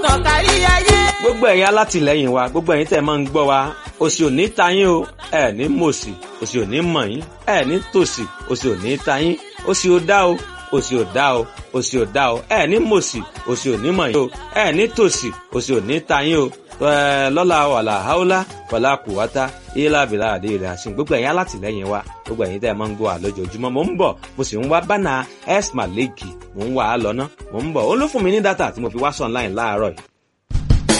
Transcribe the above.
kárí ayé. gbogbo ẹ̀yin alátìlẹ́yìn wa gbogbo ẹ̀yin tẹ̀ máa ń gbọ́ wa òsì ò ní ta yín o ẹ̀ ní mòsì òsì ò ní mọ̀ yín ẹ̀ ní tòsì òsì ò ní ta yín òsì ò dá o òsì ò dá o òsì ò dá o ẹ̀ ní mòsì òsì ò ní mọ̀ yín o ẹ̀ ní tòsì òsì ò ní ta yín o ẹ̀ lọ́la wàlà haúlá wàlà kùwátá ilá bìlà àdé rẹ̀ àṣìn gbogbo ẹ̀yin alátìlẹ́yìn wa gbogbo ẹ̀yin tẹ̀ máa ń gbọ́ wa lójoojúmọ́ mò ń bọ̀ mo sì ń wá bánà s maleki mò ń wà á lọ ná mò ń bọ̀ ó ló fún mi ní dátà tí mo fi wá sọ online láàárọ̀ yìí